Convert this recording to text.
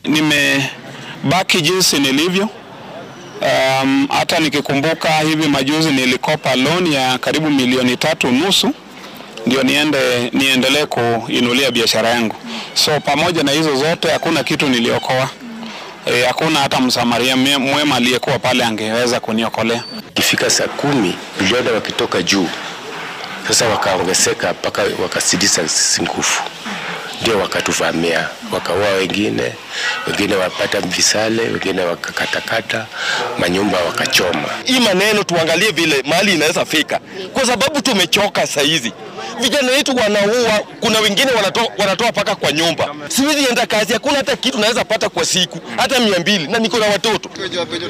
nimebaki jinsi nilivyo. Um, hata nikikumbuka hivi majuzi nilikopa loan ya karibu milioni tatu nusu ndio niende niendelee kuinulia biashara yangu. So pamoja na hizo zote hakuna kitu niliokoa. E, hakuna hata msamaria mwema aliyekuwa pale angeweza kuniokolea. Ikifika saa kumi tuliona wakitoka juu, sasa wakaongezeka mpaka wakazidisha sisi nguvu, ndio wakatuvamia, wakaua wengine, wengine wapata visale, wengine wakakatakata manyumba, wakachoma. Hii maneno tuangalie vile mali inaweza fika, kwa sababu tumechoka saa hizi. Vijana wetu wanaua, kuna wengine wanatoa wanatoa paka kwa nyumba. Siwezi enda kazi, hakuna hata kitu naweza pata kwa siku, hata mia mbili, na niko na watoto.